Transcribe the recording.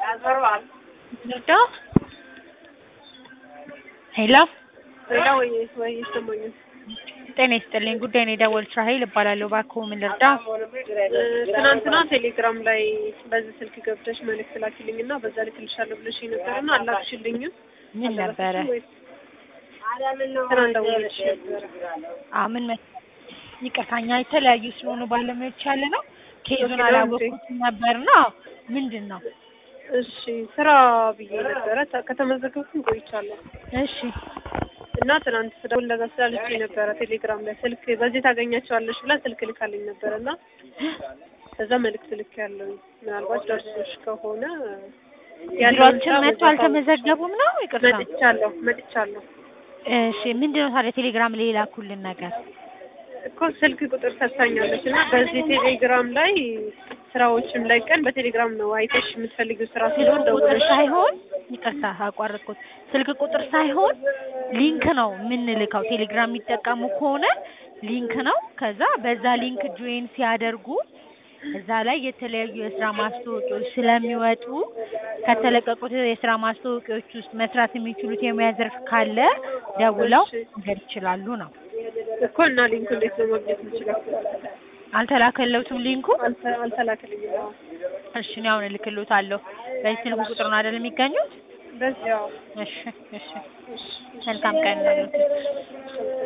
ልርዳ? ሄሎ ሌላ ወይ ወይ ይሰማኛል። ጤና ይስጥልኝ። ጉዳይ ነው የደወሉት። ራሄል እባላለሁ። እባክዎ ምን ልርዳ? እ፣ ትናንትና ቴሌግራም ላይ በዚህ ስልክ ገብተሽ መልዕክት ላኪልኝ እና በዛ ልክልሻለሁ ብለሽ ነበርና አላክሽልኝም። ምን ነበረ? ትናንት ደውዬልሽ ነበረ። አ ምን መ ይቅርታኛ የተለያዩ ስለሆኑ ባለሙያዎች ያለ ነው። ኬዙን ኦኬ፣ አላወቅኩትም ነበርና ምንድን ነው? እሺ ስራ ብዬ ነበረ ተ- ከተመዘገብኩኝ ቆይቻለሁ እሺ እና ትናንት ስደውል ለዛ ስላለችኝ ነበረ ቴሌግራም ላይ ስልክ በዚህ ታገኛቸዋለሽ ብላ ስልክ ልካልኝ ነበረ እና ከዛ መልዕክት ልክ ያለው ምናልባት ደርሶሽ ከሆነ ያለውን ቢሮአችን ስራ መጥቶ በዛ አልተመዘገቡም ነው? ይቅርታ። መጥቻለሁ መጥቻለሁ እሺ ምንድን ነው ታዲያ ቴሌግራም ላይ የላኩልን ነገር? እኮ ስልክ ቁጥር ሰጥታኛለች እና በዚህ ቴሌግራም ላይ ስራዎችም ላይ ቀን በቴሌግራም ነው አይተሽ የምትፈልጊው ስራ ስልክ ሲሆን ቁጥር ደውለሽ ሳይሆን ይቅርታ አቋረጥኩት። ስልክ ቁጥር ሳይሆን ሊንክ ነው የምንልከው። ቴሌግራም የሚጠቀሙ ከሆነ ሊንክ ነው። ከዛ በዛ ሊንክ ጆይን ሲያደርጉ እዛ ላይ የተለያዩ የስራ ማስታወቂያዎች ስለሚወጡ ከተለቀቁት የስራ ማስታወቂያዎች ውስጥ መስራት የሚችሉት የሙያ ዘርፍ ካለ ደውለው እሺ። መንገድ ይችላሉ ነው። እኮ እና ሊንኩ እንዴት ነው ማግኘት የምችለው? አልተላከለውትም ሊንኩ? አልተ- አልተላከልኝም። አዎ። እሺ እኔ አሁን እልክልዎታለሁ። በዚህ ስልክ ቁጥር ነው አይደል የሚገኙት? በዚህ አዎ። እሺ እሺ እሺ። መልካም ቀን ነው።